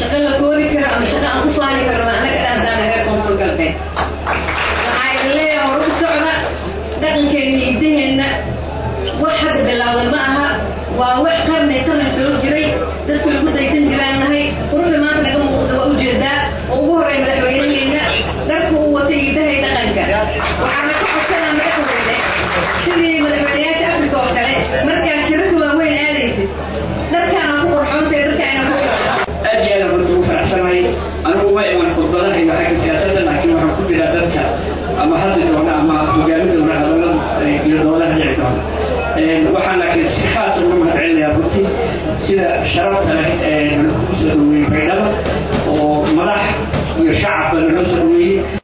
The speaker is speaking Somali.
shaqo la koobi karo ama shaqo aan ku faani karno anaga dhahdaan naga koonfur galbeed waxaa idin leeyahay hor u socda dhaqankeena iyo idaheenna wax hadda bilowda ma aha waa wax qarni qarni soo jiray dadku lagu daysan jiraan nahay quruxda maanta naga muuqda waa ujeedaa oo ugu horreeya madaxweynaheena dharku uu watay idahay dhaqanka waxaana ka codsanaa madaxweyne sidii madaxweynayaasha afrika oo kale markaa shirarka waaweyn aadaysid dharkaana ku qurxoontay dharkaana ku aad iyo aad aan runta ugu faraxsanahay anigu ma iman khudbadaha iyo xagga siyaasadda laakiin waxaan ku jiraa dadka ama hadli doona ama hogaami doona hadallada iyo doodaha dhici doona waxaan laakiin si khaasa uga mahad celinayaa runtii sida sharafta leh ee nala kugu soo dhaweeyey baydhaba oo madax iyo shacabba nala soo dhaweeyey